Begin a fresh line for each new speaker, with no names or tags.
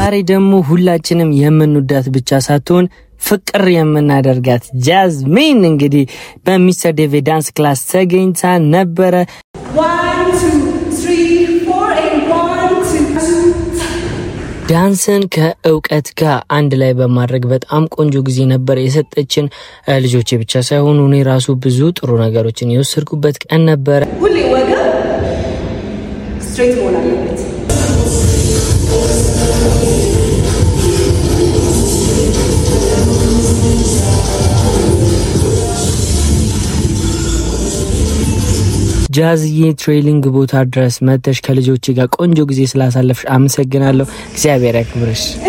ዛሬ ደግሞ ሁላችንም የምንወዳት ብቻ ሳትሆን ፍቅር የምናደርጋት ጃዝሚን እንግዲህ በሚስተር ዴቪድ ዳንስ ክላስ ተገኝታ ነበረ።
One, two, three, four, and one, two, two.
ዳንስን ከእውቀት ጋር አንድ ላይ በማድረግ በጣም ቆንጆ ጊዜ ነበር የሰጠችን። ልጆቼ ብቻ ሳይሆኑ እኔ ራሱ ብዙ ጥሩ ነገሮችን የወሰድኩበት ቀን ነበረ።
ሁሌ ወገብ ስትሬት መሆን አለበት።
ጃዝዬ ትሬሊንግ ቦታ ድረስ መተሽ ከልጆቼ ጋር ቆንጆ ጊዜ ስላሳለፍሽ አመሰግናለሁ። እግዚአብሔር ያክብርሽ።